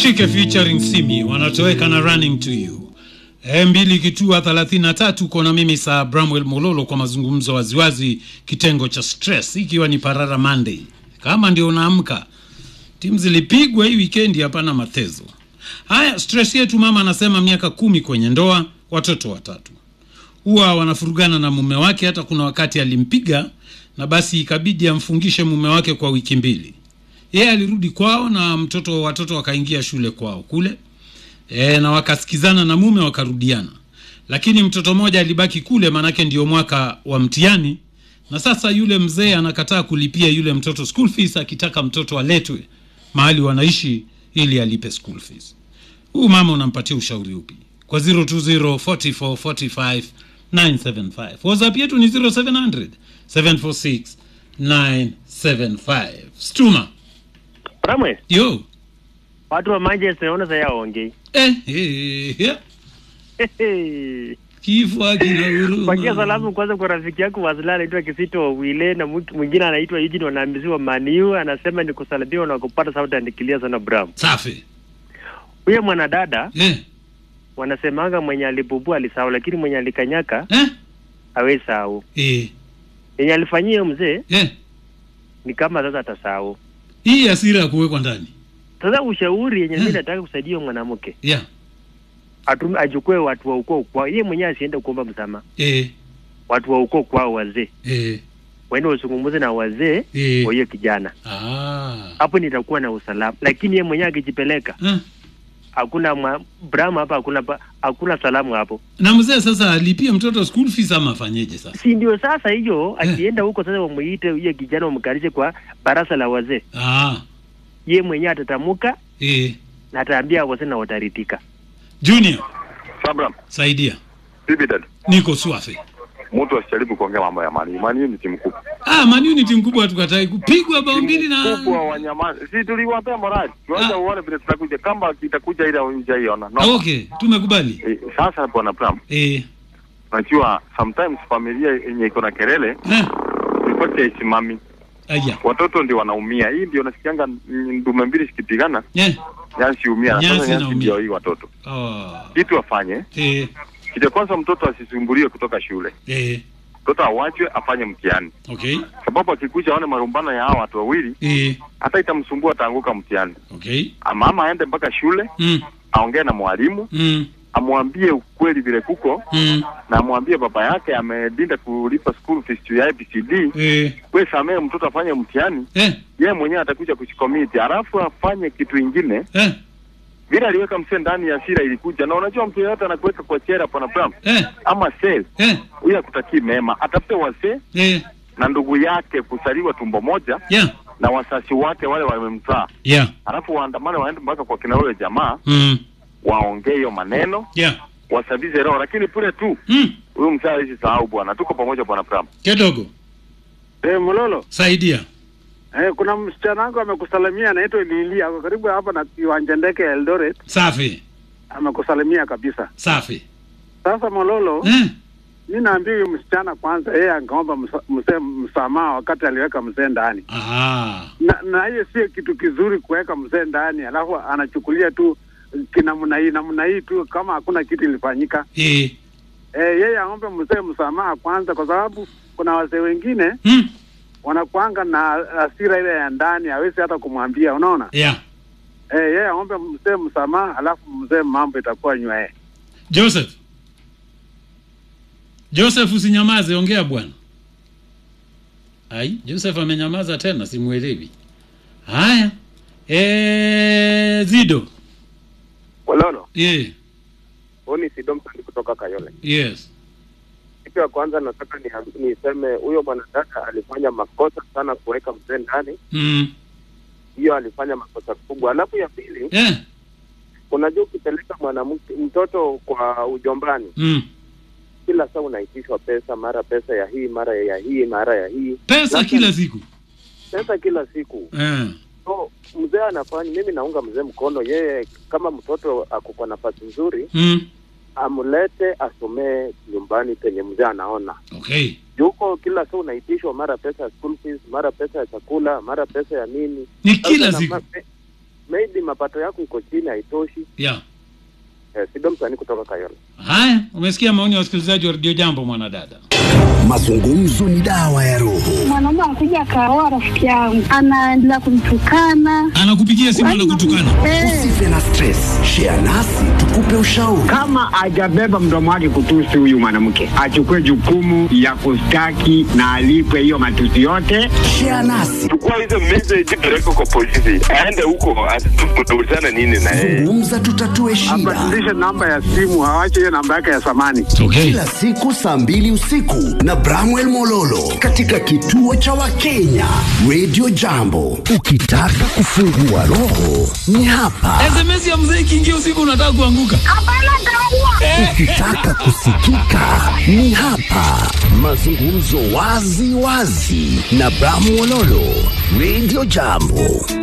Chike featuring Simi wanatoweka na running to you. E mbili kitua 33 kona mimi saa Bramwell Mololo kwa mazungumzo waziwazi kitengo cha stress ikiwa ni Parara Monday. Kama ndio unaamka. Timu zilipigwa hii weekend hapana matezo. Haya stress yetu mama anasema miaka kumi kwenye ndoa, watoto watatu. Huwa wanafurugana na mume wake hata kuna wakati alimpiga na basi ikabidi amfungishe mume wake kwa wiki mbili yeye alirudi kwao na mtoto watoto wakaingia shule kwao kule e, na wakasikizana na mume wakarudiana lakini mtoto mmoja alibaki kule manake ndio mwaka wa mtihani na sasa yule mzee anakataa kulipia yule mtoto school fees akitaka mtoto aletwe mahali wanaishi ili alipe school fees huu mama unampatia ushauri upi kwa 020 44 45 975 whatsapp yetu ni 0700 746 975 stuma Ramwe, yo watu wa Manchester naona sasa yaongei. eh, eh, eh, kifo akina huruma. Pakia salamu kwanza kwa rafiki yako Wazila anaitwa Kisito Wile na mtu mwingine anaitwa Eugene wanaambiwa Maniu anasema ni kusalimiwa na kupata sauti andikilia sana Bram. safi Huyo mwanadada eh, wanasemanga mwenye alibubua alisahau lakini mwenye alikanyaka eh, hawezi sahau. eh, Yenye alifanyia mzee eh. ni kama sasa atasahau. hii asira ya kuwekwa ndani Sasa ushauri yenye mimi Hmm. nataka kusaidia huyo mwanamke yeah. atume achukue watu wa ukoo kwao, yeye mwenyewe asiende kuomba msamaha. eh, Watu wa ukoo kwao, wazee eh, waende wazungumze na wazee eh. wa hiyo kijana Ah. hapo nitakuwa na usalama, lakini yeye mwenyewe akijipeleka, Eh. hakuna mwa- Brahma hapa, hakuna pa- hakuna salamu hapo, na mzee sasa alipie mtoto school fees ama afanyeje sasa si ndio? Sasa hiyo Eh. akienda huko sasa, wamuite huyo kijana wamkalishe kwa baraza la wazee, ah. ye mwenyewe atatamuka eh. na ataambia wazee na wataritika. junior Sabram, saidia bibi dad, niko swafi mtu asijaribu kuongea mambo ya mali. Mali ni timu kubwa. ah, Man U ni timu kubwa tukatai kupigwa bao mbili na kubwa wanyama. Si tuliwapea morali. Tuanze Ah. uone vile tutakuja kama itakuja ile hujaiona. No. ah, okay tumekubali Eh, sasa bwana Bram, eh. unajua sometimes familia yenye iko na kelele Eh. ripoti haisimami. aya Watoto ndio wanaumia. Hii ndio nasikianga mm, ndume mbili zikipigana, eh. nyasi umia. Na Nyasi sasa nyasi inaumia. ndio hii watoto. oh. Kitu afanye, eh. kitu kwanza mtoto asisumbuliwe kutoka shule. Eh. Mtoto awachwe afanye mtihani. okay Sababu akikuja aone marumbano ya hawa watu wawili, eh. hata itamsumbua ataanguka mtihani. okay Ama ama aende mpaka shule mm. aongee na mwalimu Mm. amwambie ukweli vile kuko Mm. na amwambie baba yake amedinda kulipa school fees juu ya ABCD. Eh. We samee mtoto afanye mtihani, Eh. yeye mwenyewe atakuja kuchikomiti, alafu afanye kitu ingine Eh. vile aliweka msee ndani ya sira ilikuja. Na unajua mtu yeyote anakuweka kwa chera pana Bram Eh. ama sel, Eh. huyo akutakii mema. Atafute wazee Eh. na ndugu yake kusaliwa tumbo moja Yeah. na wasasi wake wale wamemzaa, Yeah. alafu waandamane waende mpaka kwa kina huyo jamaa Mm. waongee hiyo maneno Yeah. wasabize roho, lakini pule tu Mm. huyu mzee hawezi sahau bwana. Tuko pamoja bwana Bram. Kidogo. Eh, Mololo, Saidia. eh, kuna msichana wangu amekusalimia anaitwa Lili, ako karibu hapa na kiwanja ndege ya Eldoret, Safi. amekusalimia kabisa. Safi. Sasa Mololo, Eh. mi naambia huyu msichana kwanza, yeye angeomba msa- msee msamaha wakati aliweka mzee ndani, Ah. na na hiyo sio kitu kizuri kuweka mzee ndani, alafu anachukulia tu kinamna hii namna hii tu kama hakuna kitu ilifanyika. Eh. Eh, yeye aombe mzee msamaha kwanza, kwa sababu kuna wazee wengine Mm. wanakuanga na hasira ile ya ndani, hawezi hata kumwambia, unaona Yeah. Eh, yeye aombe mzee msamaha, alafu mzee mambo itakuwa nywee. Joseph. Joseph usinyamaze, ongea bwana. Ai, Joseph amenyamaza tena, simuelewi. Haya. Eh, Zido. Mololo, Yeah. huu ni Sidomsoni kutoka Kayole. Yes. Kitu ya kwanza nataka ni- niseme huyo mwanadada alifanya makosa sana kuweka mzee ndani, Mm. hiyo alifanya makosa kubwa. Alafu ya pili, Eh. unajua ukipeleka mwanamke mtoto kwa ujombani, Mm. kila saa unaitishwa pesa, mara pesa ya hii, mara ya hii, mara ya hii, Pesa Sasa- kila siku. pesa kila siku. Eh. So mzee anafanya, mimi naunga mzee mkono, yeye kama mtoto ako kwa nafasi nzuri, Mm. amlete asomee nyumbani penye mzee anaona Okay. yuko kila saa unaitishwa mara pesa ya school fees, mara pesa ya chakula, mara pesa ya nini. Ni Sasa kila na- siku. ma- me- maybe mapato yako iko chini haitoshi. yeah. Eh, Sido msanii kutoka Kayole. haya umesikia maoni ya wasikilizaji wa redio jambo mwanadada Mazungumzo ni dawa ya roho. mwanaume anakuja akaoa rafiki yangu, anaendelea kumtukana. anakupigia simu na kutukana Eh, Usife na stress, share nasi tukupe ushauri. kama hajabeba mdomo wake kutusi huyu mwanamke, achukue jukumu ya kustaki na alipwe hiyo matusi yote. Share nasi, chukua hizo message peleka kwa polisi, aende huko ataulizana nini na yeye. zungumza, tutatue shida. Abadilishe namba ya simu, awache hiyo namba yake ya zamani. okay. Kila siku saa mbili usiku na Bramwell Mololo katika kituo cha Wakenya Radio Jambo. Ukitaka kufungua roho ni hapa. sms ya mzee ikiingia usiku unataka kuanguka hapana, kaua. Ukitaka kusikika ni hapa. Mazungumzo wazi wazi na Bram Mololo Radio Jambo.